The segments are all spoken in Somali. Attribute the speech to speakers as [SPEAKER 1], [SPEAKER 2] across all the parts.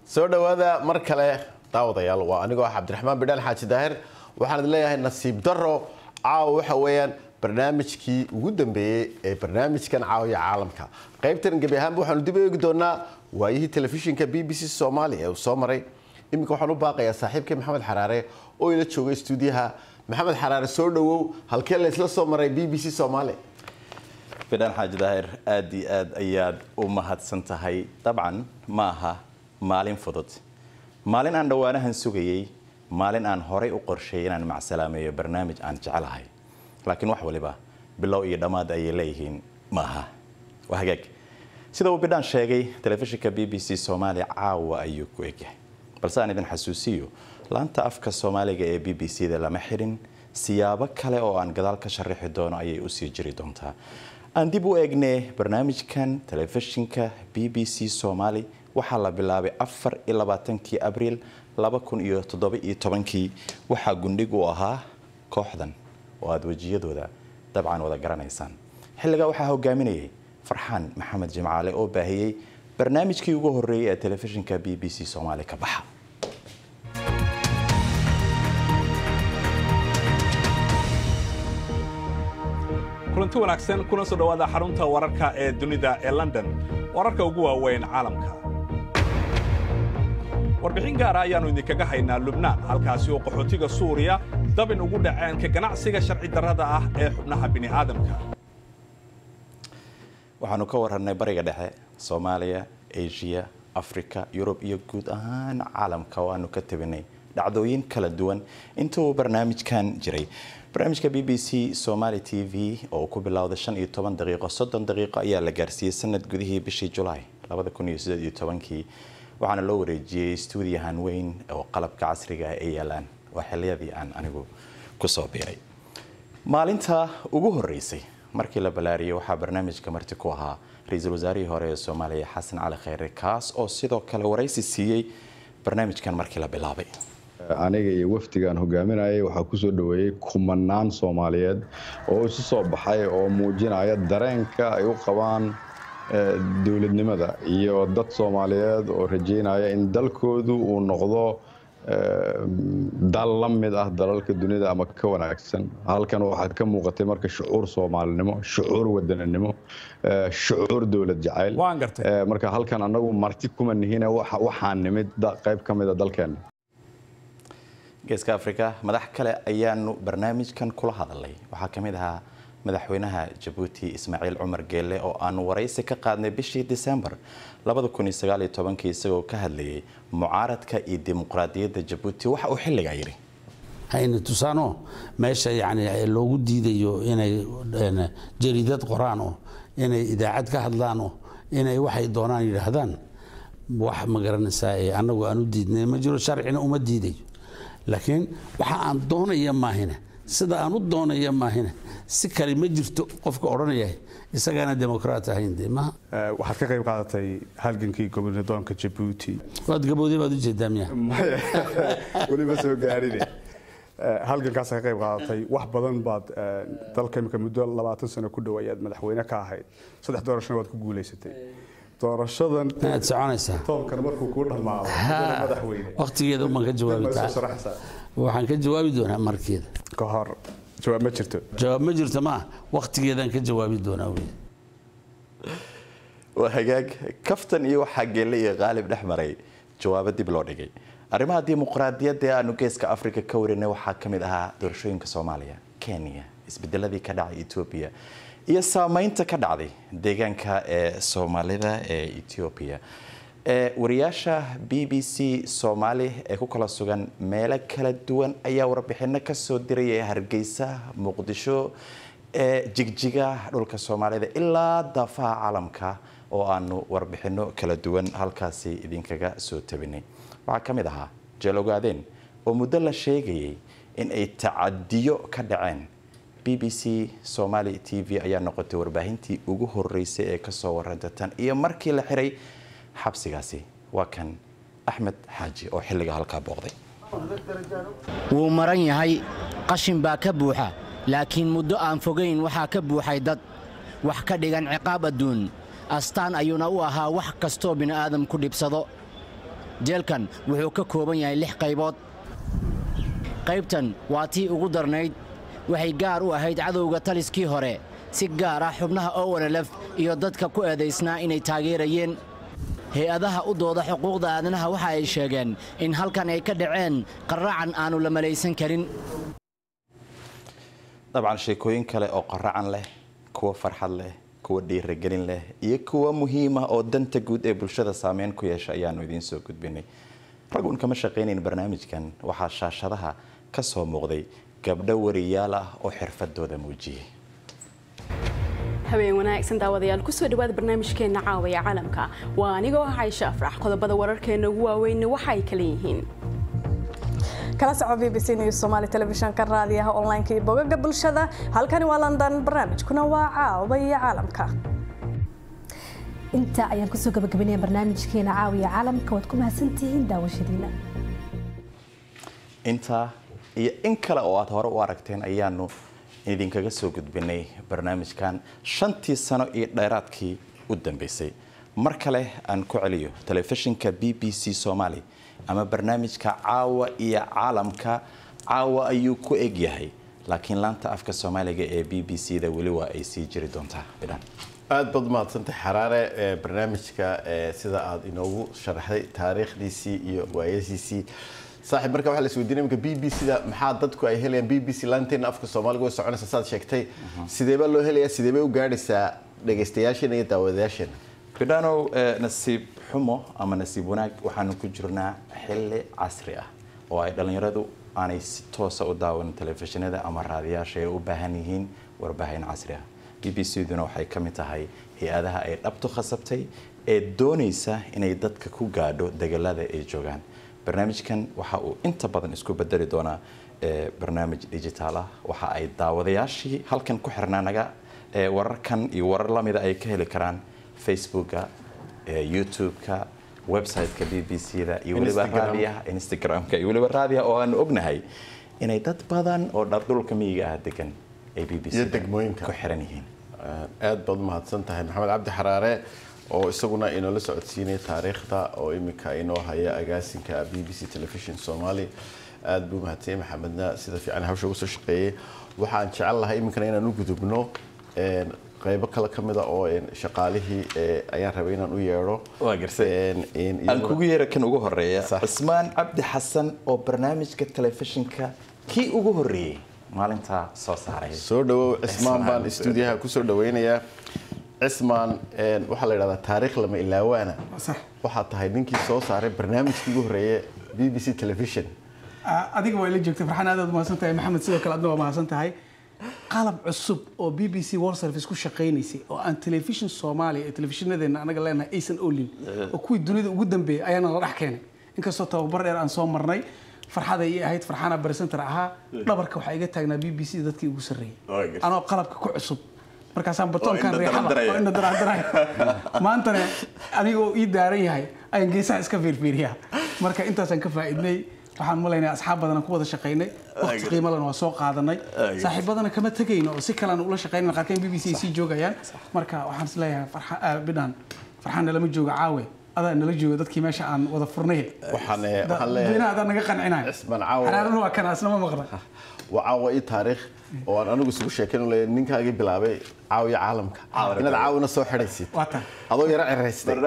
[SPEAKER 1] soo dhowaada mar kale daawadayaal waa anigoo ah cabdiraxmaan bidhaan xaaji daahir waxaan idin leeyahay nasiib daro caawa waxa weeyaan barnaamijkii ugu dambeeyey ee barnaamijkan caawiya caalamka qaybtan gebi ahaanba waxaanu dib eegi doonaa waayihii telefishinka b b c soomaaliya ee uu soo maray iminka waxaan u baaqayaa saaxiibkii maxamed xaraare oo ila joogay stuudiyaha maxamed xaraare soo dhowow halkee laysla soo maray b b c soomaaliya
[SPEAKER 2] bidhaan xaaji daahir aad iyo aad ayaad u mahadsan tahay dabcan ma aha maalin fudud maalin aan dhowaanahan sugayey maalin aan horay u qorsheeyay inaan macsalaameeyo barnaamij aan jecelahay laakiin wax waliba bilow iyo dhammaad ayay leeyihiin ma aha waa hagaag sida uu bidhaan sheegay telefishinka b b c soomaaliya caawa ayuu ku egyahay balse aan idin xasuusiyo laanta afka soomaaliga ee b b c da lama xidhin siyaabo kale oo aan gadaal ka sharaxi doono ayay usii jiri doontaa aan dib u eegnee barnaamijkan telefishinka b b c soomaali waxaa la bilaabay afar iyo labaatankii abriil laba kun iyo toddoba iyo tobankii waxaa gundhig u ahaa kooxdan oo aada wejiyadooda dabcan wada garanaysaan xilligaa waxaa hogaaminayay farxaan maxamed jimcaale oo baahiyey barnaamijkii ugu horreeyay ee telefishinka b b c soomaali ka baxa
[SPEAKER 3] kulanti wanaagsan kuna soo dhowaada xarunta wararka ee dunida ee london wararka ugu waaweyn caalamka warbixin gaara ayaannu idinkaga haynaa lubnaan halkaasi oo qaxootiga suuriya dabin ugu dhaceen ka ganacsiga sharci darrada ah ee xubnaha bini'aadamka
[SPEAKER 2] waxaanu ka wararnay bariga dhexe soomaaliya asia afrika yurub iyo guud ahaan caalamka oo aanu ka tabinay dhacdooyin kala duwan inta uu barnaamijkan jiray barnaamijka b b c somali t v oo uu ku bilowday shan iyo toban daqiiqo soddon daqiiqo ayaa la gaarsiiyey sanad gudihii bishii julaay labada kun iyo sideed iyo tobankii waxaana loo wareejiyey stuudiyahan weyn oo qalabka casriga ah ay yaalaan waa xiliyadii aan anigu kusoo biiray maalinta ugu horeysay markii la balaariyey waxaa barnaamijka marti ku ahaa ra-iisul wasaarihii hore ee soomaaliya xasan cali kheyre kaas oo sidoo kale waraysi siiyey barnaamijkan markii la bilaabay
[SPEAKER 4] aniga iyo wafdigaan hogaaminayay waxaa kusoo dhoweeyey kumanaan soomaaliyeed oo isu soo baxay oo muujinaya dareenka ay u qabaan dowladnimada iyo dad soomaaliyeed oo rajeynaya in dalkoodu uu noqdo dal la mid ah dalalka dunida ama ka wanaagsan halkan waxaa ka muuqatay marka shucuur soomaalinimo shucuur wadaninimo shucuur dowlad jacayl marka halkan anagu marti kuma nihine waxaan nimid qayb ka mida dalkeena
[SPEAKER 2] geeska afrika madax kale ayaanu barnaamijkan kula hadalay waxaa ka mid ahaa madaxweynaha jabuuti ismaaciil cumar geelle oo aanu waraysi ka qaadnay bishii disembar isagoo ka hadlayay mucaaradka iyo dimuqraadiyadda jabuuti waxa uu xilligaa yidhi
[SPEAKER 5] hayna tusaano meesha yani loogu diidayo inay jariidad qoraan oo inay idaacad ka hadlaan oo inay waxay doonaan yidhaahdaan wax ma garanaysaa ee annagu aan u diidnay ma jiro sharcina uma diidayo laakiin waxa aan doonaya maahina sida aan u doonaya maahina si kale ma jirto qofka odhanaya isagaana demokraat ahayn de maha
[SPEAKER 6] waxaad ka qayb qaadatay halgankii gobnadoonka jabuuti
[SPEAKER 5] waad gabowday baad ujeedaa miya
[SPEAKER 6] weliba soo gaarine halgankaas ka qayb qaadatay wax badan baad dalka imika muddo labaatan sano ku dhow ayaad madaxweyne ka ahayd saddex doorashona waad ku guulaysatay doorashadan
[SPEAKER 5] aad soconaysaa
[SPEAKER 6] toonkan markuu kuu dhammaado madaxweyne
[SPEAKER 5] waqtigeeda umaan ka jawaabi waxaan ka jawaabi doonaa markeeda
[SPEAKER 6] ka hor jawaab ma jirto
[SPEAKER 5] jawaab ma jirto ma waqtigeedaan ka jawaabi doonaa wey
[SPEAKER 2] waa hagaag kaftan iyo waxaa geelle iyo qaalib dhex maray jawaabo dib loo dhigay arrimaha dimuqraadiyadda ee aanu geeska afrika ka warinay waxaa ka mid ahaa doorashooyinka soomaaliya kenya isbedeladii ka dhacay etoobiya iyo saameynta ka dhacday deegaanka ee soomaalida ee etoobiya wariyaasha b b c soomaali ee ku kala sugan meelo kala duwan ayaa warbixino kasoo diraya hargeysa muqdisho ee jigjiga dhulka soomaalida ilaa daafaha caalamka oo aanu warbixino kala duwan halkaasi idinkaga soo tabinay waxaa ka mid ahaa jeelogaadeen oo muddo la sheegayay in ay tacadiyo ka dhaceen b b c somali t v ayaa noqotay warbaahintii ugu horeysay ee kasoo waranta tan iyo markii la xiray xabsigaasi waa kan axmed xaaji oo xilliga halkaa booqday
[SPEAKER 7] wuu maran yahay qashin baa ka buuxa laakiin muddo aan fogayn waxaa ka buuxay dad wax ka dhigan ciqaab adduun astaan ayuuna u ahaa wax kastoo bini'aadam ku dhibsado jeelkan wuxuu ka kooban yahay lix qaybood qaybtan waa tii ugu darnayd waxay gaar u ahayd cadowga taliskii hore si gaar ah xubnaha owanalef iyo dadka ku eedaysnaa inay taageerayeen hay-adaha u dooda xuquuqda aadanaha waxa ay sheegeen in halkan ay ka dhaceen qarracan aanu la malaysan karin
[SPEAKER 2] dabcan sheekooyin kale oo qaracan leh kuwa farxad leh kuwa dhiiragelin leh iyo kuwa muhiima oo danta guud ee bulshada saameyn ku yeesha ayaanu idiin soo gudbinay ragun kama shaqaynayn barnaamijkan waxaa shaashadaha ka soo muuqday gabdho wariyaal ah oo xirfadooda muujiyey
[SPEAKER 8] habeen wanaagsan daawadayaal kusoo dhawaada barnaamijkeena caawaya caalamka waa anigoo ah caysho afrax qodobada wararkeena ugu waaweynna waxa ay kala yihiin
[SPEAKER 9] kala soco b b c news somaali telefishanka raadiyaha online-ka iyo bogaga bulshada halkani waa london barnaamijkuna waa caawaya caalamka
[SPEAKER 10] inta ayaan kusoo gabagabanaya barnaamijkeena caawiya caalamka waad ku mahadsantihiin daawashadiina
[SPEAKER 2] intaa iyo in kale oo aad hore u aragteen ayaanu idinkaga soo gudbinay barnaamijkan shantii sano iyo dheeraadkii u dambeysay mar kale aan ku celiyo telefishinka b b c somaali ama barnaamijka caawa iyo caalamka caawa ayuu ku egyahay laakiin laanta afka soomaaliga ee b b c da weli waa ay sii jiri doontaa bidhan
[SPEAKER 1] aad baad mahadsantahay xaraare ee barnaamijka ee sida aad inoogu sharaxday taariikhdiisii iyo waayasiisii saaxiib marka waxaa la isweydiinaya imika b b c da maxaa dadku ay helayaan b b c laanteena afka soomaaliga way soconaysa saad sheegtay sidee baa loo helayaa sidee bay u gaadhaysaa dhegaystayaasheena iyo daawadayaasheena
[SPEAKER 2] bidhanow nasiib xumo ama nasiib wanaag waxaanu ku jirnaa xilli casri ah oo ay dhallinyaradu aanay si toosa u daawan telefishinada ama raadiyaasha ay u baahan yihiin warbaahin casri ah b b c duna waxay ka mid tahay hay-adaha ay dhabtu khasabtay ee doonaysa inay dadka ku gaadho degalada ay joogaan barnaamijkan waxa uu inta badan isku bedeli doonaa barnaamij digitaal ah waxa ay daawadayaashii halkan ku xirnaanaga wararkan iyo warar lamida ay ka heli karaan facebooka youtube-ka website-ka b b c da iyo weliba raadiyaha instagram-ka iyo weliba raadiyaha oo aanu ognahay inay dad badan oo dhardhulka miyiga ah degan ay b b c ku xiran yihiin
[SPEAKER 1] aad baad umahadsan tahay maxamed cabdi xaraare oo isaguna inoola socodsiinaya taariikhda oo imika inoo haya agaasinka b b c television somali aada buu mahadsanyay maxamedna sida fiican hawsha uga soo shaqeeyey waxaan jecel lahay iminkana inaan u gudubno qaybo kale ka mida oo shaqaalihii ayaan rabay inaan u yeedho
[SPEAKER 2] waa gartay aan kugu yeera kan ugu horeeya cismaan cabdi xasan oo barnaamijka telefishinka kii ugu horeeyey maalintaa soo saaray
[SPEAKER 1] soo dhawow cismaan baan stuudiyaha kusoo dhaweynayaa cismaan waxaa la yidhahdaa taariikh lama ilaawaana waxaa tahay ninkii soo saaray barnaamijkii ugu horeeye b b c television
[SPEAKER 11] adiga waa ila joogtay farxan aad aad mahadsan tahay maxamed sidoo kale adna waa mahadsan tahay qalab cusub oo b b c world service ku shaqaynaysay oo aan telefishin soomaaliya ee telefishinadeenna anaga leenahay aysan olin oo kuwii dunida ugu dambeeyay ayaana la dhex keenay inkastoo tababar dheer aan soo marnay farxad ay ahayd farxana barisenter ahaa dhabarka waxaa iga taagnaa b b c dadkii ugu sarreeyay anoo qalabka ku cusub markaasaan batoonkan reexada oo ina daraandaray maantana anigoo ii daaran yahay ayaan geesaha iska fiirfiiriyaa marka intaasaan ka faa'iidnay waxaan malaynaya asxaab badan ku wada shaqaynay waqti qiimo lana waa soo qaadanay saaxiibadana kama tegayno oo si kalean ula shaqaynayna qaarkeen b b c ay sii joogayaan marka waxaan is leeyahay bidhaan farxaanna lama jooga caawe adaa nala jooga dadkii meesha aan wada furnay dadweynaha adaa naga qancinayo xaraarana waa kana asna ma maqla
[SPEAKER 1] waa caawa ii taariikh oo aan anigu isugu sheekayn u leeyahay ninkaagii bilaabay caawiya caalamka inaad caawina soo xidhaysid adoo yaro ciraystay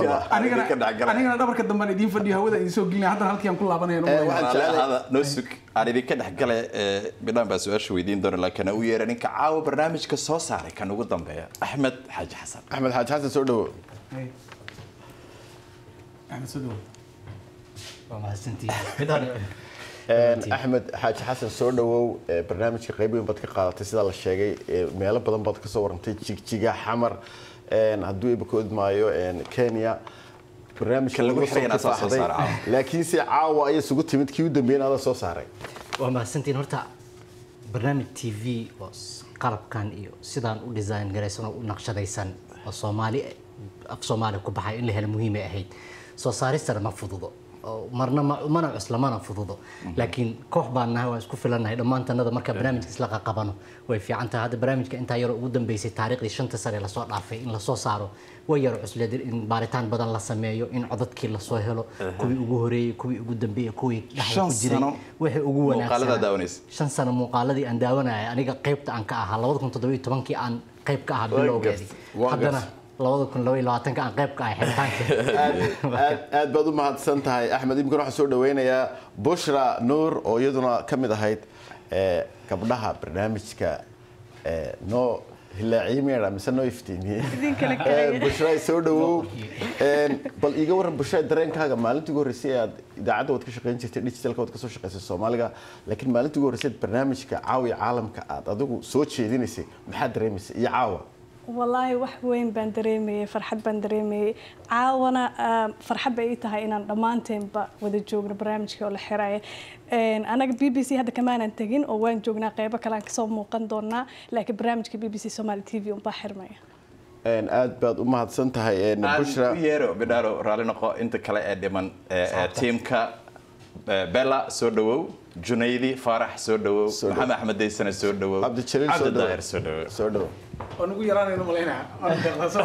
[SPEAKER 11] anigana dhabarka dambaan idiin fadhiyo hawada idin soo gelinaya haddana halkii aan ku laabanaya
[SPEAKER 2] noo sug aan idinka dhexgale bidhaan baa su-aasha weydiin doona laakiin u yeera ninka caawa barnaamijka soo saaray kan ugu dambeeya axmed xaaji xasan
[SPEAKER 1] axmed xaaji xasan soo dhawo
[SPEAKER 11] axmed soo dhawo
[SPEAKER 7] waa mahadsantihiin
[SPEAKER 1] axmed xaaji xasan soo dhawow barnaamijka qayb weyn baad ka qaadatay sidaa la sheegay meelo badan baad kasoo warantay jigjiga xamar hadduu ibakood maayo kenya barnaamijka lagu soo laakiin se caawa ayay isugu timid kii u dambeeyana adaa soo saaray
[SPEAKER 7] waa mahadsantiin horta barnaamij t v oo qalabkan iyo sidaan u design garaysan oo u naqshadaysan oo soomaali af soomaali ku baxay in la helo muhiimay ahayd soo saaristana ma fududo oo marna ma- mana cusla mana fududo laakiin koox baan nahay waan isku filannahay dhammaantanada marka barnaamijka isla qaqabano way fiican tahay hadda barnaamijka intaa yaroo ugu dambeysay taariikhdii shanta sane lasoo dhaafay in lasoo saaro way yaro cusleed in baaritaan badan la sameeyo in codadkii lasoo helo kuwii ugu horeeyey kuwii ugu dambeeyey kuwii dhexda
[SPEAKER 2] Shan
[SPEAKER 7] ku jiray
[SPEAKER 2] sano
[SPEAKER 7] wixii ugu
[SPEAKER 2] muuqaalada
[SPEAKER 7] wanaagsanaa
[SPEAKER 2] daawanaysa.
[SPEAKER 7] shan sano muuqaaladii aan daawanaya aniga qaybta aan ka ahaa labada kun toddoba iyo tobankii aan qayb ka ahaa
[SPEAKER 1] Waan
[SPEAKER 7] bilowgeedii
[SPEAKER 1] gartay, waan
[SPEAKER 7] haddana
[SPEAKER 1] gartay.
[SPEAKER 7] labada kun laba iyo labaatanka aan qayb ka ahay xiritaanka
[SPEAKER 1] aad aad baad u mahadsan tahay axmed imkan waxaan soo dhaweynayaa bushra nuur oo iyaduna ka mid ahayd eh, gabdhaha barnaamijka eh, noo hilaaciimeera mise noo iftiimiye
[SPEAKER 9] Idinkala kale.
[SPEAKER 1] Eh, bushra soo dhawow Eh, bal iiga waran bushra dareenkaaga maalintii ugu horreysay aad idaacadda waad ka shaqayn jirtay digitalka waad ka soo shaqaysay soomaaliga laakiin maalintii ugu horreysay barnaamijka caawiya caalamka aad adigu soo jeedinaysay maxaad dareemaysay iyo caawa
[SPEAKER 9] walaahi wax weyn baan dareemayay farxad baan dareemayay caawana ah, farxad bay ii tahay inaan dhammaanteenba wada joogno barnaamijka oo la xiraya Een, anaga b b c hadda kamaanan tegin oo waan joognaa qeybo kale aan kasoo muuqan doonaa laakiin barnaamijka b b c somali t v unbaa xirmaya
[SPEAKER 1] Een, aad baad u mahadsan tahay een,
[SPEAKER 2] aan
[SPEAKER 1] bushra
[SPEAKER 2] u yeero bidhaaro raalli noqo inta kale ee dhiman ee, ee, tiimka ee, bella soo dhawow junaydi faarax soo dhawow
[SPEAKER 1] Soo dhawow.
[SPEAKER 2] maxamed axmed daysane soo dhawow
[SPEAKER 1] cabdijaliil soo
[SPEAKER 2] cabdi
[SPEAKER 1] dhawow.
[SPEAKER 2] daahir soo dhawow
[SPEAKER 1] soo dhawow
[SPEAKER 11] waan ugu yaraanayno malaynaa waan deeqdaso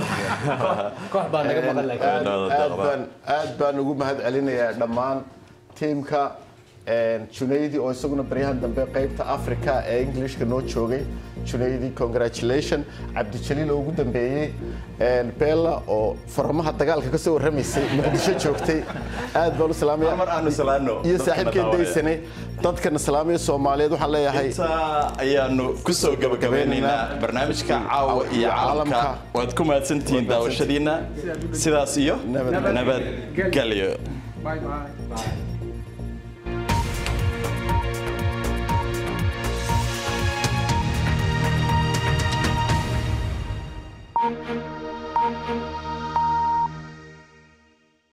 [SPEAKER 7] koox baa naga maqan laakiin
[SPEAKER 1] aad aad baan aad baan ugu mahad celinayaa dhammaan tiimka een, junaydi oo isaguna baryahan dambe qaybta africa ee englishka noo joogay junaydi congratulation cabdijaliil oo ugu dambeeyey een, bella oo furmaha dagaalka ka soo warramaysay muqdisho joogtay aad baan u salaamaya
[SPEAKER 2] mar aanu salaano
[SPEAKER 1] iyo
[SPEAKER 2] dadkana
[SPEAKER 1] saaxiibkeen
[SPEAKER 2] daawanaya.
[SPEAKER 1] daysane dadkana salaamaya soomaaliyeed waxaan leeyahay
[SPEAKER 2] intaa ayaanu kusoo gabagabeynaynaa barnaamijka caawa iyo caalamka
[SPEAKER 1] Caalamka.
[SPEAKER 2] waad ku mahadsantihiin daawashadiina sidaas iyo
[SPEAKER 1] Nabad-
[SPEAKER 2] nabadgelyo
[SPEAKER 11] bye bye